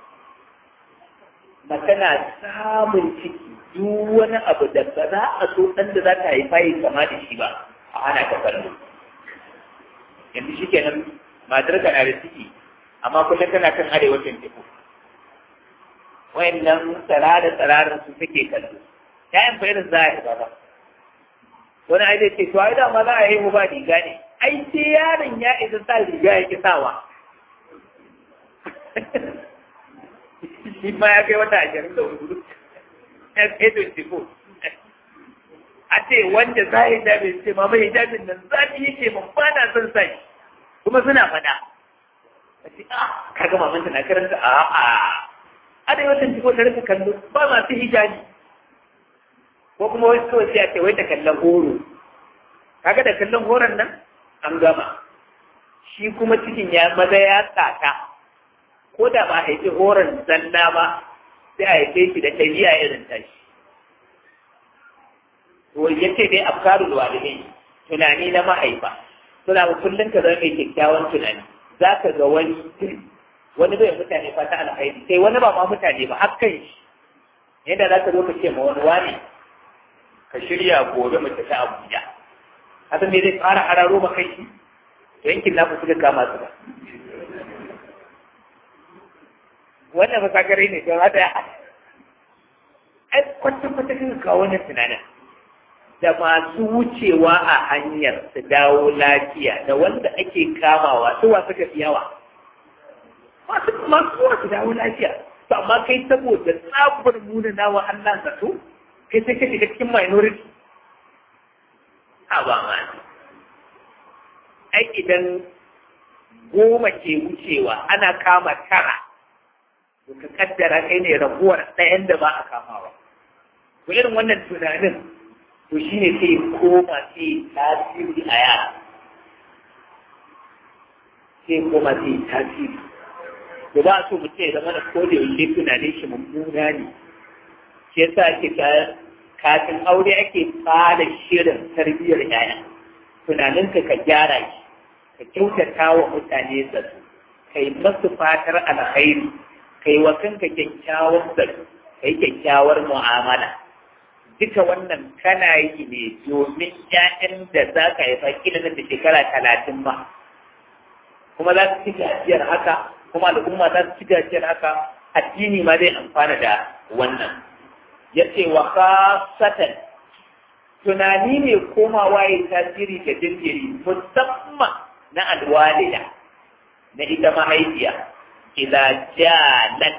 mace na samun ciki duk wani abu da ba za a so ɗan da za ta haifa yi kama da shi ba a hana ta kallo yanzu shi kenan matar ka na da ciki amma kullum tana kan arewacin teku wayannan tsarara tsararin su suke kallo ƴaƴan fa irin za a haifa ba wani ai zai ce to ai da ma za a haihu ba riga ne ai sai yaron ya isa sa riga ya ki sawa shi ma ya kai wata ashirin da hudu ya kai twenty four a ce wanda za a yi hijabi ce ma mai hijabin nan zafi yake man ba na son sa shi kuma suna faɗa a ce ah kaga mamanta na karanta a a a da yawan twenty four ta rika kallo ba masu hijabi ko kuma wai kawai sai a ce wai da kallon horo kaga da kallon horon nan an gama shi kuma cikin ya maza ya tsata ko da ba haifi horon zalla ba sai a haife shi da ɗabi'a irin tashi to ya ce dai afkaru da walidai tunani na mahaifa suna ba kullum ka zama mai kyakkyawan tunani za ka ga wani wani bai mutane fata alkhairi sai wani ba ma mutane ba har kai shi yadda za ka zo ka ce ma wani wani ka shirya gobe mu tafi Abuja haka me zai fara hararo ba kai shi yankin naku suka kama su ba wannan ba sakare ne don haka ai kwata-kwata kan kawo wannan tunanin da masu wucewa a hanyar su dawo lafiya da wanda ake kamawa su wa suka fi yawa masu masu zuwa su dawo lafiya to amma kai saboda tsabar muna nawa Allah zato kai sai ka shiga cikin minority a ba ma ai idan goma ke wucewa ana kama tara to ka kaddara kai ne raguwar ɗayan da ba a kamawa to irin wannan tunanin to shi ne sai koma sai tasiri a yara sai koma sai tasiri da ba so mutum ya zama da kodin yaushe tunanin shi mummuna ne shi yasa ake kafin aure ake fara shirin tarbiyyar yaya tunaninka ka gyara shi ka kyautata wa mutane zato kai masu fatar alkhairi kai wa kanka kyakkyawar zato kai kyakkyawar mu'amala duka wannan kana yi ne domin ƴaƴan da za ka haifa kila nan da shekara talatin ma kuma za su ci gajiyar haka kuma al'umma za su ci gajiyar haka addini ma zai amfana da wannan ya ce wa khasatan tunani ne komawa ya tasiri da jinjiri musamman na alwalida na ita mahaifiya idan jalat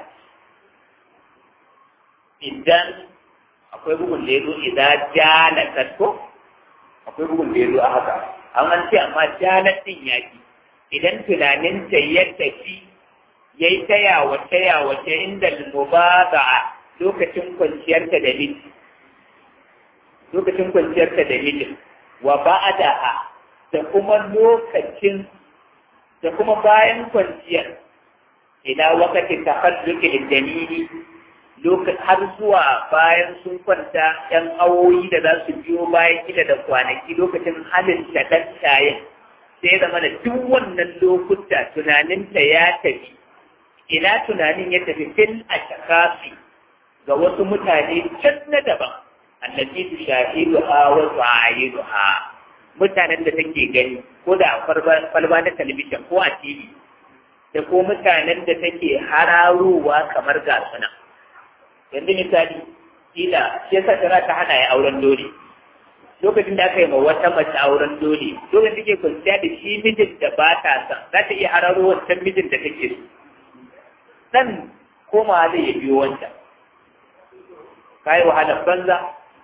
idan akwai bugun da ya zo idan jalatat ko akwai bugun da ya zo a haka an an ce amma jalat din ya fi idan tunaninta ya tafi ya yi ta yawace yawace inda mubada'a lokacin kwanciyarta da miji lokacin kwanciyarta da miji wa ba'adaha da kuma lokacin da kuma bayan kwanciyar ila wakati tahalluki lidalili har zuwa bayan sun kwanta ‘yan awoyi da za su biyo bayan gida da kwanaki lokacin halin da ɗan shayin sai zama da duk wannan lokuta tunaninta ya tafi ina tunanin ya tafi fil a shakafi ga wasu mutane can na daban allaci su shahidu ha wasu ayidu ha mutanen da take gani ko da kwalba na talabijin ko a tv da ko mutanen da take hararowa kamar gasuna yanzu misali kila shi yasa tana ta hana ya auren dole lokacin da aka yi ma wata mace auren dole lokacin da ke kwanciya da shi mijin da ba ta san za ta iya hararo wancan mijin da take so dan komawa zai ya biyo wancan ka yi wahalar banza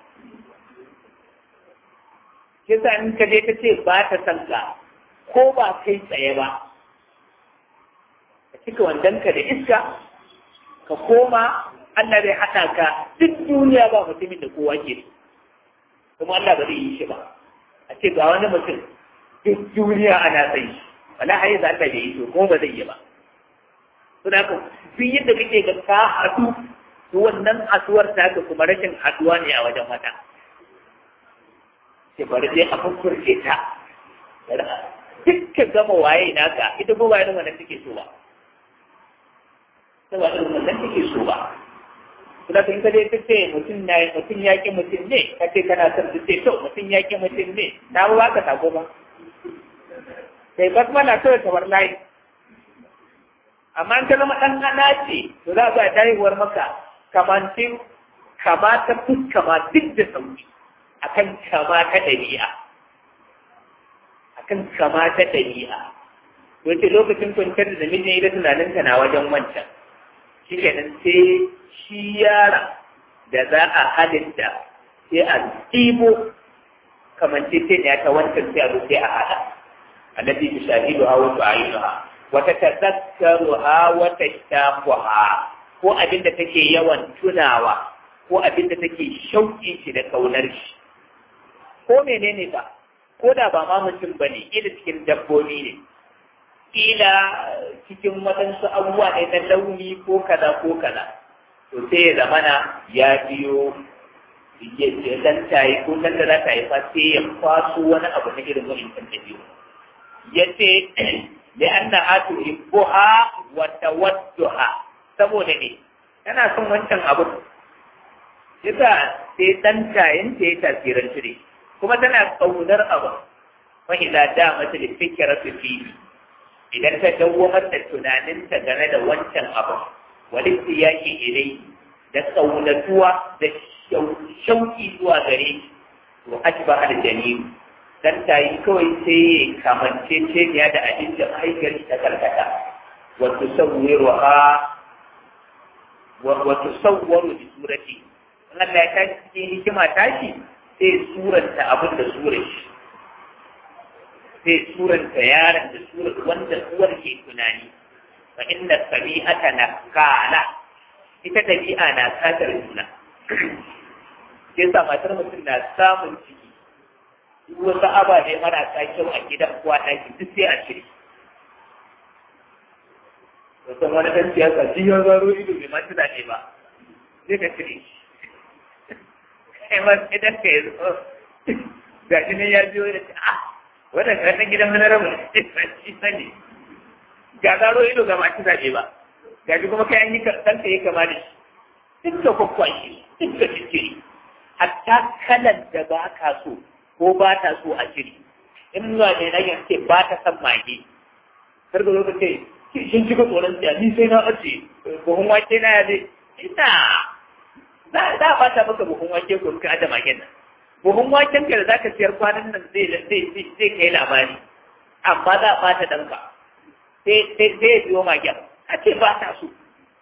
kisa in ka je ta ce ba ta san ka ko ba kai tsaye ba ka cika wandonka da iska ka koma Allah zai haɗa ka duk duniya ba mutumin da kowa ke kuma Allah ba zai yi shi ba a ce ga wani mutum duk duniya ana sai shi wala hayi za Allah bai yi to kuma ba zai yi ba suna ka duk yadda kake ga ka haɗu to wannan haɗuwar ta ka kuma rashin haɗuwa ne a wajen wata sai bari dai a furfurce ta dukkan gama waye naka ita ko waye wannan take so ba saboda wannan take so ba kuma kan kaje ta ce mutum na mutum ya ki mutum ne ka ce kana son su ce to mutum ya ki mutum ne ta ba ka sako ba sai basmala kawai kamar layi amma in ka zama ɗan ana ce to za a ba haihuwar maka kamantin kama ta fuska ma duk da sauki akan kama ta ɗabi'a akan kama ta ɗabi'a wace lokacin kwanciyar da namijin ita tunaninka na wajen wancan shi kenan sai shi yara da za a halitta sai a ɗibo kamance sai ne ta wancan sai a zo sai a haɗa التي تشاهدها وتعينها وتتذكرها وتشتاقها ko abin da take yawan tunawa ko abin da take shauƙin shi da kaunar shi ko menene ba ko da ba ma mutum bane ila cikin dabbobi ne ila cikin waɗansu abubuwa ne na launi ko kaza ko kaza to sai ya zamana ya biyo ya dan tayi ko dan da za ta yi fa sai ya kwaso wani abu na irin wa'in kan dabi'u ya ce li'annaha tuhibbuha wa tawadduha saboda ne tana son wancan abu yasa sai dan tayin ta yi tasirin ne kuma tana kaunar abu fa idza damat li fikrati fi idan ta dawwamar da tunaninta game da wancan abu walitti yaki ilai da kaunatuwa da shauki zuwa gare shi to ajba al janin dan tayi kawai sai kamance ce da abin da mahaifiyar ta karkata wa tusawwiruha wa tusawwaru bi surati Allah ya tashi cikin hikima tashi sai suranta abin da surar shi sai suranta yaron da surar wanda uwar ke tunani fa inna sabi'ata na kala ita dabi'a na satar juna sai sa matar mutum na samun ciki duk wasu ababe marasa kyau a gidan kuwa ɗaki duk sai a cire wasan wani ɗan siyasa shi ya zaro ido bai ma tunane ba sai ka cire shi kai ma idan ka yi zo ga shi ne ya biyo da ce ah wannan karatun gidan wani rabu shi sani ga zaro ido ga masu zaɓe ba ga shi kuma kai an yi kanka yi kama da shi duk da kwakwashi duk da fikiri hatta kalan da ba ka so ko ba ta so a shiri in zuwa ne na yanke ba ta san mage kar ga lokaci shin cika tsoron siya ni sai na ace buhun wake na ya zai ina za a bata maka buhun wake ko ka da magen nan buhun waken ka da zaka siyar kwanan nan zai zai zai kai labari amma za a bata danka sai sai sai biyo magen a ce ba ta so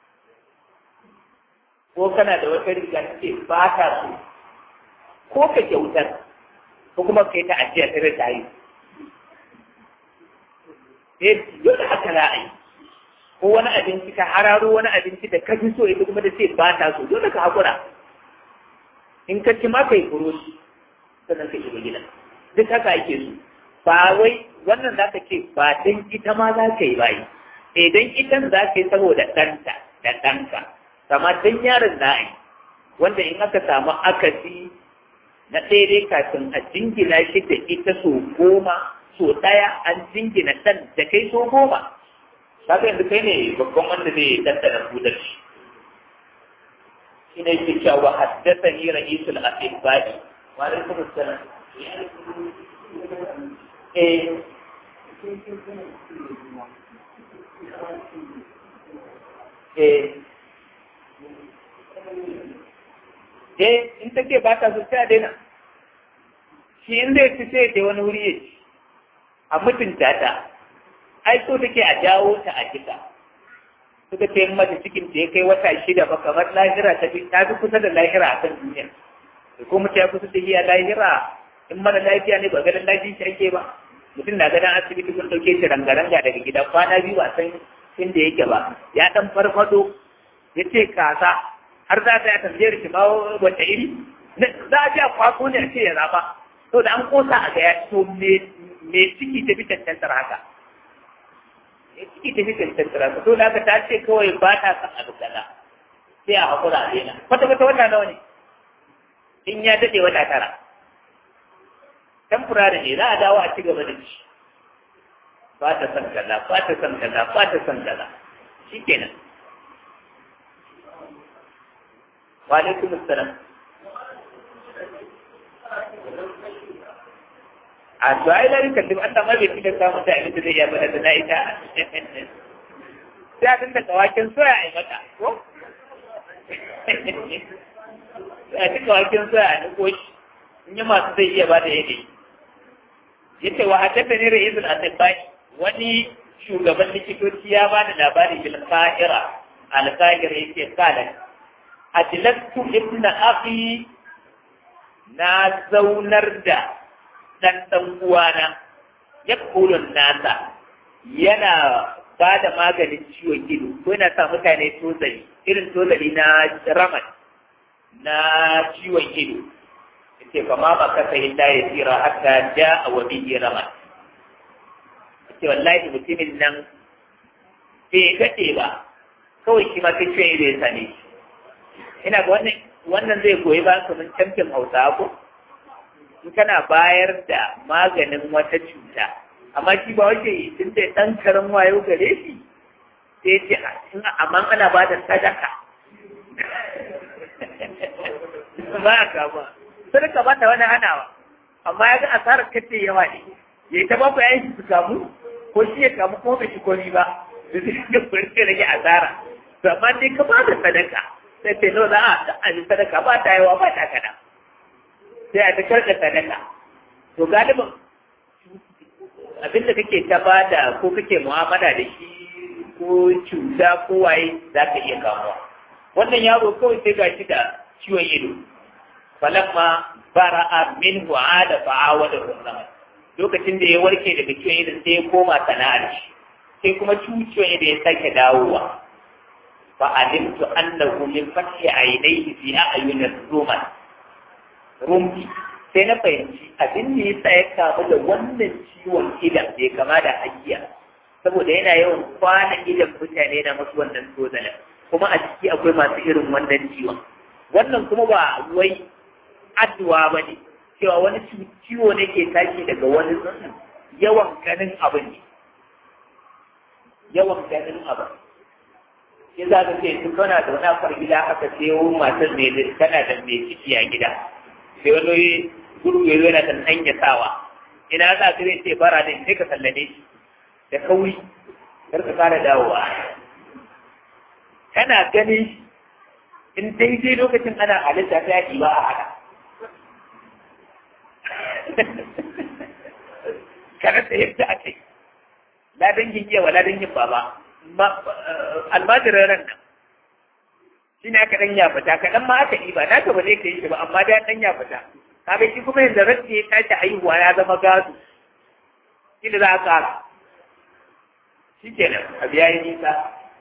ko kana da wata riga ta ce ba ta so ko ka kyautar ko kuma kai ta ajiya ta rasa yi eh dole haka za a yi ko wani abinci ka hararo wani abinci da ka fi so ita kuma da ce ba ta so dole ka haƙura in ka ci ma ka yi furoshi sannan ka shiga gidan duk haka ake so ba wai wannan za ka ce ba dan ita ma za ka yi bayi idan itan za ka yi saboda ɗanta da ɗanka kama dan yaron za a yi wanda in aka samu akasi na ɗaya dai kafin a jingina shi da ita so goma so ɗaya an jingina ɗan da kai so goma kaga yanzu kai ne babban wanda zai dandana budar shi shi ne ke cewa haddasa ni ra'isul asibadi wa alaikum assalam eh eh eh in take ba ta so sai a daina shi in zai ci sai da wani wuri ya ci a mutunta ta ai so take a jawo ta a jika suka ce in mace cikin ta ya kai wata shida ba kamar lahira ta fi ta fi kusa da lahira a kan duniya da ko mutum ya kusa da iya lahira in mara lafiya ne ba ganin lafiya shi ake ba mutum na ganin asibiti kun ɗauke shi rangaranga daga gida kwana biyu ba san inda yake ba ya ɗan farfado ya ce kasa har za ta yi tambayar shi ma wata iri za a ji a kwaso ne a ce ya zaba to da an kosa a ga ya to me ciki ta fi cancantar haka ciki ta fi cancantar haka to da aka ta ce kawai ba ta san abu kaza sai a hakura a daina kwata kwata wata nawa ne in ya daɗe wata tara temporary ne za a dawo a ci gaba da shi ba ta san kaza ba ta san kaza ba ta san kaza shikenan wa alaikum assalam a to ai lari kan duk Allah ma bai fita samun da abin da zai iya bada da na ita sai a dinda kawakin soya a yi mata ko sai a ci kawakin soya a niko shi in yi masu zai iya bada yake yace wa haddatha ne ra'isul asibbai wani shugaban likitoci ya bada labari bil qahira al qahira yake kala ajlattu ibn akhi na zaunar da dan dan uwana ya kulun nasa yana ba da maganin ciwon ido ko yana sa mutane tozali irin tozali na raman na ciwon ido yace fa ma baka sai da ya tsira hatta ja wa bihi raman yace wallahi mutumin nan bai kade ba kawai shi ma kai ciwon ido ya sane shi ina ga wannan wannan zai goyi ba kamar camfin hausa ko in kana bayar da maganin wata cuta amma shi ba wace tun da ɗan karan wayo gare shi sai ce amma ana ba da sadaka ba a kama sadaka ba ta wani hanawa amma ya ga asarar kace yawa ne ya yi ta ba ku yayin su kamu ko shi ya kamu ko bai shi komi ba da zai ga kwarce rage asara to amma dai ka ba da sadaka sai ce no za a ta aji sadaka ba ta yawa ba ta kada sai a ta karɓa sadaka to galibin abinda kake ta bada ko kake mu'amala da shi ko cuta ko waye za ka iya kamuwa wannan yaro kawai sai ga shi da ciwon ido falamma bara'a min wa'ada fa'awa da zaman lokacin da ya warke daga ciwon ido sai ya koma sana'ar shi sai kuma ciwon ido ya sake dawowa fa alimtu annahu min fathi aynayhi fi a'yun ar-ruman rumbi sai na fahimci abin da ya sa ya kamu da wannan ciwon idan bai kama da hakiya saboda yana yawan kwana idan mutane na masu wannan tozalin kuma a ciki akwai masu irin wannan ciwon wannan kuma ba wai addu'a ba ne cewa wani ciwo ne ke tashi daga wani yawan ganin abin ne yawan ganin abin sai za ka ce tun kana da wani akwai gida aka ce matar mai tana da mai ciki a gida sai wani gurgu ya yana da hanya sawa ina za ka zai ce bara da sai ka sallame shi da kauri kar ka kara dawowa kana ganin in daidai lokacin ana halitta ta yaki ba a haka kada ta yadda a kai la dangin iya wa la dangin baba almajirin ran nan shi ne aka ɗan ya fita kaɗan ma aka ɗiba na ka ba zai kai shi ba amma da ɗan ya fita kaga shi kuma yanzu rasti ya tashi haihuwa ya zama gado shi da za a ƙara shi kenan abu ya yi nisa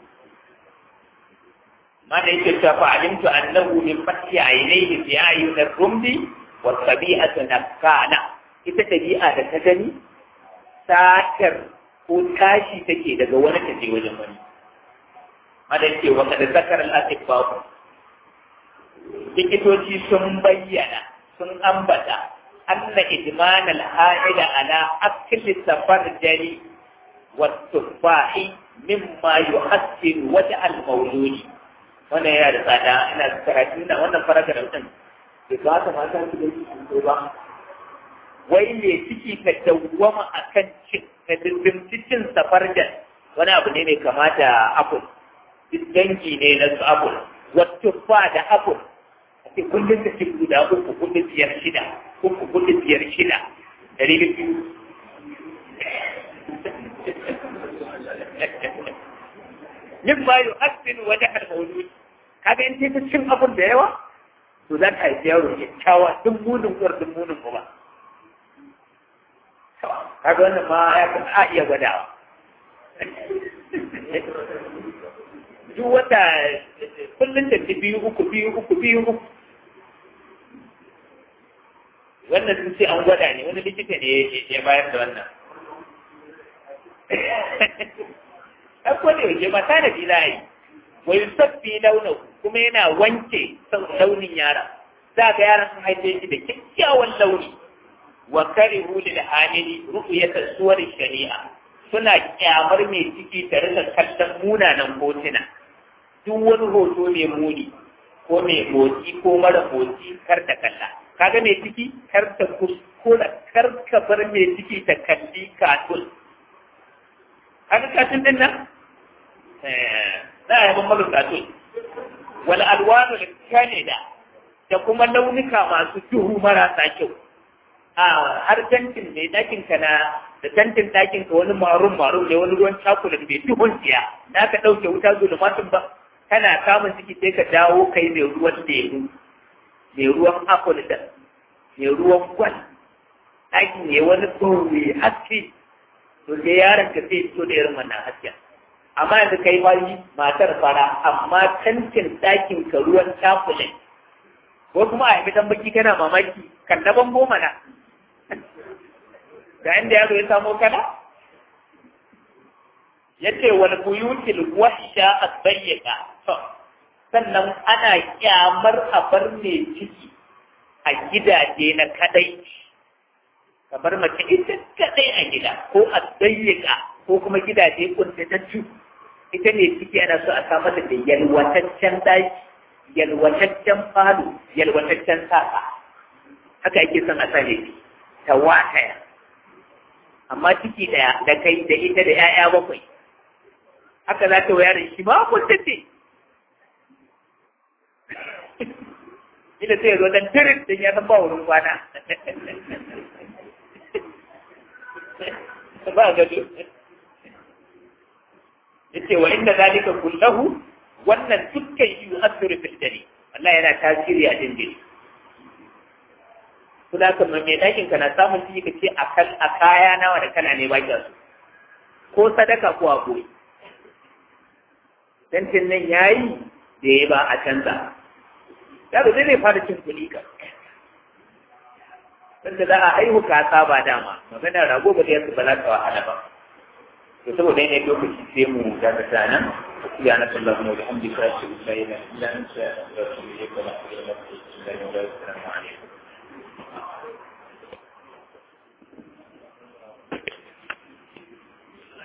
ma da yake cewa fa alimtu annahu min fati aynayhi fi ayun ar-rumdi wa tabi'atu nakana ita tabi'a da ta gani satar ko tashi take daga wani ta je wajen wani madan ce wa kada zakar al-atibba likitoci sun bayyana sun ambata anna idman al-ha'ila ala akli safarjali wa tufahi mimma yuhassiru wata al-mawludi wannan yana da tsada ina karatu na wannan faraka da mutum bai kamata mata su da shi ba wai me ciki ka dawwama akan cin ka dindimci cin safarjan wani abu ne mai kamata apple dangi ne na su apple wato fa da apple ake kullum da cin guda uku kullum biyar shida uku kullum biyar shida dari biyu yin ma yi hasbin wani almaulud kaga in ta cin abun da yawa to za ka haifi yaro kyakkyawa duk munin uwar duk munin uba kaga wannan ma ya a iya gwadawa duk wata kullum da ta biyu uku biyu uku biyu uku wannan sun ce an gwada ne wani likita ne ya bayar da wannan ɗan kwada yake ba ta da bila yi wai sabbi launin kuma yana wanke launin yara za ga yaran sun haife shi da kyakkyawan launi wa karihu lil hamili ru'yata suwar shari'a suna kyamar mai ciki tare da kallon munanan hotuna duk wani hoto mai muni ko mai motsi ko mara motsi kar ta kalla kaga mai ciki kar ta kuskura kar ka bar mai ciki ta kalli katun kaga katun din nan za a yaban mara katun wal alwanu kanida da kuma launuka masu duhu marasa kyau a har tantin mai dakin ka na da tantin dakin ka wani marun marun ne wani ruwan cakulan mai duhun tsiya na ka ɗauke wuta zulumatun ba kana kamun ciki sai ka dawo kai mai ruwan lemu mai ruwan apple da mai ruwan gwal ɗakin ne wani tsohon haske to sai yaron ka sai fito da irin wannan hasken amma yanzu kai mari matar fara amma tantin ɗakin ka ruwan cakulan ko kuma a yi dan baki kana mamaki kan na bango mana ga inda yaro ya samo kana yace wal buyutil wahsha asbayyaka to sannan ana kyamar a bar ne ciki a gidaje na kadai kamar mace ita kadai a gida ko a dayyaka ko kuma gidaje kuntatattu ita ne ciki ana so a samar da yalwataccen daki yalwataccen falo yalwataccen saka haka yake son a sani ta wataya amma ciki daya da kai da ita da 'ya'ya bakwai haka za ta wayar shi ma kuntace ina sai zo dan tirin din ya san ba wurin kwana ba gado yace wa inda zalika kullahu wannan dukkan yi asiru fil dare Allah yana tasiri a dindin kuma kan mai dakin ka na samun ciki kace akal a kaya nawa da kana ne baki su ko sadaka ko agoyi dan nan yayi da ya ba a canza yaro zai fara cin kuɗi ka sanda za a haihu ka saba dama magana rago ba zai ba za ka wahala ba to saboda yanayin lokaci sai mu dakata nan سبحانك اللهم وبحمدك اشهد ان لا اله الا انت استغفرك واتوب اليك السلام عليكم